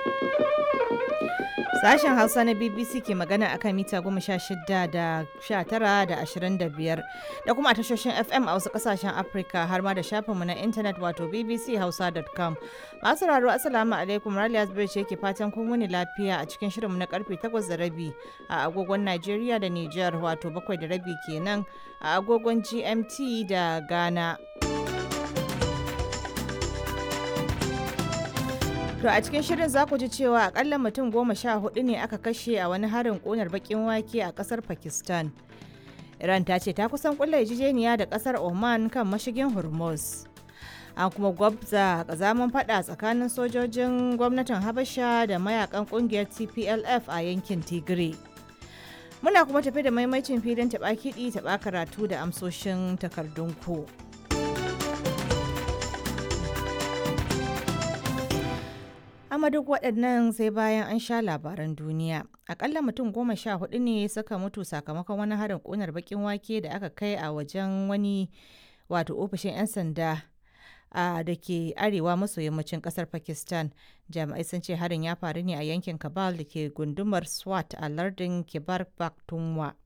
Sashen Hausa na BBC ke magana akan mita goma sha shida da sha tara da ashirin da biyar da kuma a tashoshin FM a wasu kasashen Afirka har ma da shafinmu na intanet wato bbchausa.com. Masu raro Assalamu alaikum Raliya Zubairu ce ke fatan kun wuni lafiya a cikin shirinmu na karfe takwas da rabi a agogon Najeriya da Nijar wato bakwai da rabi kenan a agogon GMT da Ghana. To a cikin shirin za ku ji cewa akalla mutum goma sha hudu ne aka kashe a wani harin ƙunar bakin wake a ƙasar Pakistan. Iran ta ce ta kusan kulla yarjejeniya da ƙasar Oman kan mashigin Hormuz. An kuma gwabza kazaman fada tsakanin sojojin gwamnatin Habasha da mayakan ƙungiyar TPLF a yankin Tigray. Muna kuma tafi da maimacin filin taɓa kiɗi taɓa karatu da amsoshin takardun ku. amma duk waɗannan sai bayan an sha labaran duniya akalla mutum goma sha hudu ne suka mutu sakamakon wani harin ƙunar bakin wake da aka kai a wajen wani wato ofishin 'yan sanda a da ke arewa maso yammacin kasar pakistan jami'ai sun ce harin ya faru ne a yankin kabal da ke gundumar swat a lardin kibar pakhtunkhwa